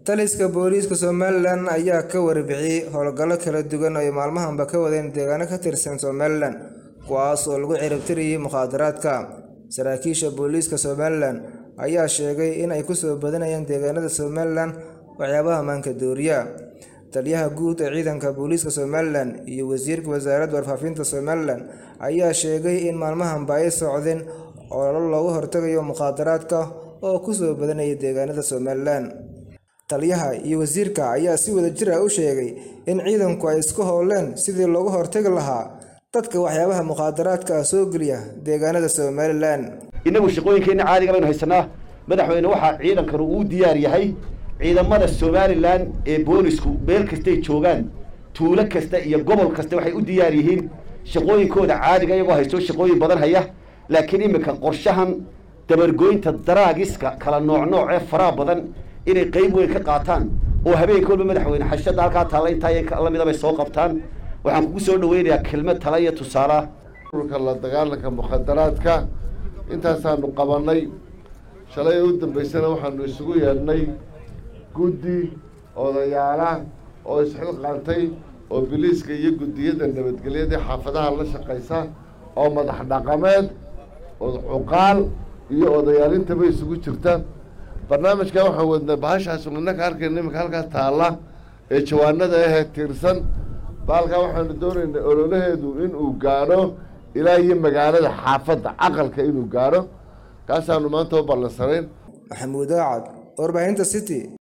taliska booliiska somalilan ayaa ka warbixiyey howlgallo kala duwan oo ay maalmahanba ka wadeen deegaano ka tirsan somalilan kuwaas oo lagu ciribtiriyey mukhaadaraadka saraakiisha booliiska somalilan ayaa sheegay in ay kusoo badanayaan deegaanada somalilan waxyaabaha maanka dooriya taliyaha guud ee ciidanka booliiska somalilan iyo wasiirka wasaaradda warfaafinta somalilan ayaa sheegay in maalmahanba ay socdeen ololo loogu hortagayo mukhaadaraadka oo kusoo badanaya deegaanada somalilan taliyaha iyo wasiirka ayaa si wada jir ah u sheegay in ciidanku ay isku howleen sidii loogu hortagi lahaa dadka waxyaabaha mukhaadaraadka ah soo geliya deegaanada somalilan innagu shaqooyinkeenna caadiga baynu haysanaa madaxweyne waxaa ciidankanu uu diyaar yahay ciidamada somalilan ee boolisku meel kastay joogaan tuulo kasta iyo gobol kasta waxay u diyaar yihiin shaqooyinkooda caadiga iyagoo haysto shaqooyin badan haya laakiin iminka qorshahan dabargoynta daraagiska kala nooc nooc ee faraha badan inay qayb weyn ka qaataan oo habeenka walba madaxweyne xashada halkaa taalla intaa lamida bay soo qabtaan waxaan kugu soo dhaweynayaa kelmad tala iyo tusaala ururka la dagaalanka mukhadaraadka intaasaanu qabanay shalay u dambaysana waxaanu isugu yeedhnay guddi odayaala oo isxilqaantay oo biliiska iyo guddiyada nabadgelyada xaafadaha la shaqaysa oo madax dhaqameed cuqaal iyo odayaalintaba isugu jirta barnaamijkan waxaan wadnay bahashaas innaka arkayna iminka halkaa taalla ee jawaanada ahee tiirsan baalkaa waxaanu doonaynay ololaheedu inuu gaadho ilaa iyo magaalada xaafadda caqalka inuu gaadho kaasaanu maanta u ballansanayn maxamuud aacad warbaahinta city